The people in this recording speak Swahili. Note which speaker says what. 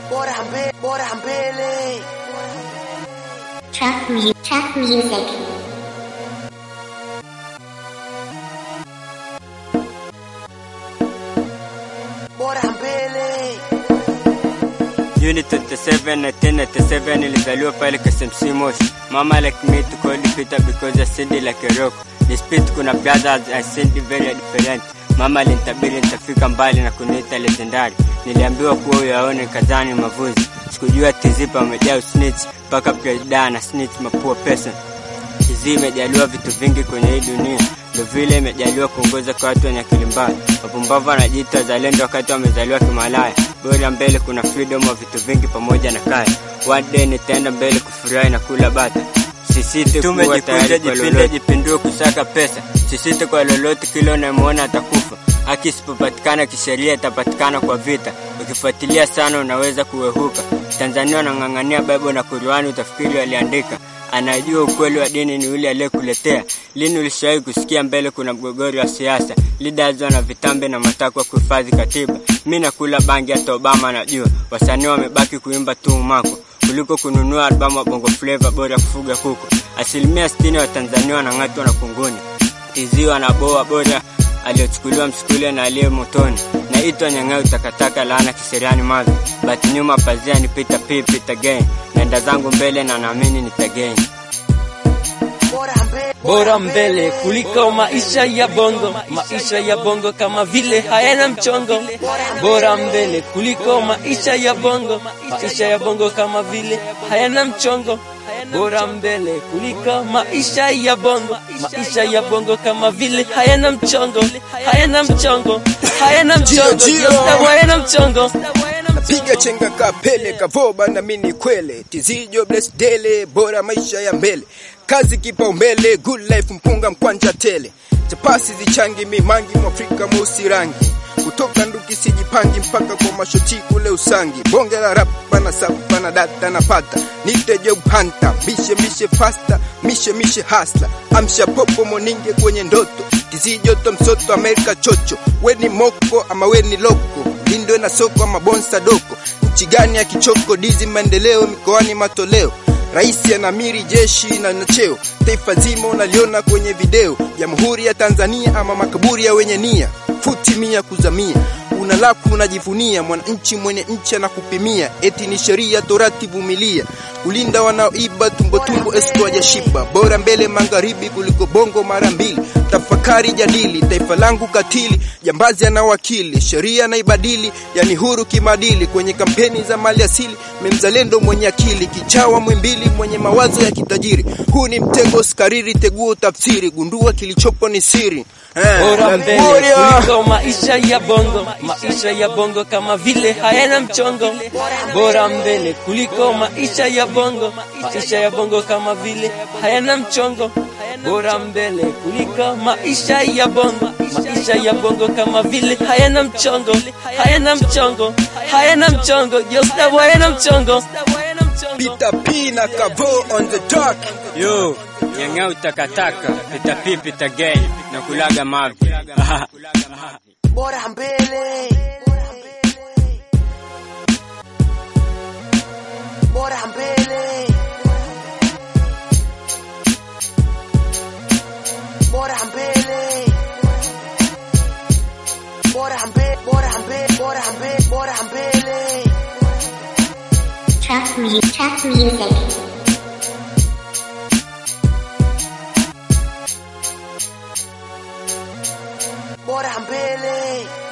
Speaker 1: bora mbele, bora mbele.
Speaker 2: Trap, mu- trap music.
Speaker 1: Bora mbele.
Speaker 3: Unit 27 1997 ilizaliwa pale KSMC Moshi. Mama like me to call Peter because I said it like a rock. Despite kuna brothers I said it very different. Mama alinitabiri nitafika mbali na kuniita legendary. Niliambiwa kuwa uyaone kazani mavuzi. Sikujua tizipa amejaa usnitch mpaka presida na snitch mapua person. Tizi imejaliwa vitu vingi kwenye hii dunia, ndio vile imejaliwa kuongoza kwa watu wenye akili mbaya. Wapumbavu wanajiita wazalendo wakati wamezaliwa kimalaya. Bora mbele kuna freedom wa vitu vingi pamoja na kaya. One day nitaenda mbele kufurahi na kula bata. Sisite kuwa tayari kwa lolote, jipindue kusaka pesa. Sisite kwa lolote, kila unayemwona atakufa. Haki isipopatikana kisheria itapatikana kwa vita. Ukifuatilia sana unaweza kuwehuka. Tanzania wanang'ang'ania Bible na Qur'ani, utafikiri waliandika anajua ukweli wa dini ni yule aliyekuletea. Lini ulishawahi kusikia mbele kuna mgogoro wa siasa, leaders wana vitambe na matakwa kuhifadhi katiba? Mi nakula bangi, hata Obama anajua. Wasanii wamebaki kuimba tu umako kuliko kununua albamu wa bongo flava, bora kufuga kuku. Asilimia sitini wa Tanzania wanang'atwa na kunguni, tizi wanaboa, bora aliyochukuliwa msukule na aliye motoni naitwa nyang'au takataka laana kiseriani mavi but nyuma pazia ni pita p pita gain naenda zangu mbele na naamini nitagain
Speaker 1: Bora mbele.
Speaker 4: bora mbele kuliko maisha ya bongo maisha ya bongo kama vile hayana mchongo bora mbele kuliko maisha ya bongo maisha ya bongo kama vile hayana mchongo bora mbele kuliko maisha ya bongo maisha ya bongo kama vile hayana mchongo hayana mchongo hayana mchongo
Speaker 5: Jio, jio.
Speaker 4: Yosta hayana mchongo
Speaker 5: piga chenga kapele kavoba na mini kwele tizijo bless dele bora maisha ya mbele kazi kipaumbele good life mpunga mkwanja tele chapasi zichangi mimangi mwafrika mweusi rangi kutoka nduki sijipangi mpaka kwa mashoti kule usangi bonge la rapa na sapa na data na pata nite job hunter mishe mishe fasta mishe mishe hasla amsha popo moninge kwenye ndoto tizijoto msoto amerika chocho weni moko ama weni loko lindwe na soko ama bonsa doko nchi gani ya kichoko dizi maendeleo mikoani matoleo Rais anamiri jeshi na na cheo, taifa zima unaliona kwenye video. Jamhuri ya Tanzania ama makaburi ya wenye nia, futi mia kuzamia unalaku unajivunia, mwananchi mwenye nchi anakupimia, eti ni sheria torati, vumilia kulinda wanaoiba tumbo tumbo, esko hajashiba. Bora mbele magharibi kuliko bongo mara mbili. Tafakari jadili, taifa langu katili, jambazi ana wakili, sheria naibadili, yani huru kimadili. Kwenye kampeni za mali asili, memzalendo mwenye akili, kichawa mwimbili, mwenye mawazo ya kitajiri. Huu ni mtego, skariri, teguo, tafsiri, gundua kilichopo ni siri. Eh,
Speaker 4: bora mbele
Speaker 5: Warrior.
Speaker 4: kuliko maisha ya bongo maisha ya bongo kama vile hayana mchongo bora mbele kuliko maisha ya bongo maisha ya bongo kama vile hayana mchongo bora mbele kuliko maisha ya bongo maisha ya bongo kama vile hayana mchongo hayana mchongo hayana mchongo Yosta hayana mchongo
Speaker 5: Peter P na Kavo on the track.
Speaker 3: yo nyang'au takataka pita p pita gain na kulaga mavi
Speaker 1: Bora mbele. Bora mbele. Bora mbele. Bora mbele. Bora mbele. Bora mbele. Bora mbele.
Speaker 2: Trap, mu- trap music.
Speaker 1: Bora mbele.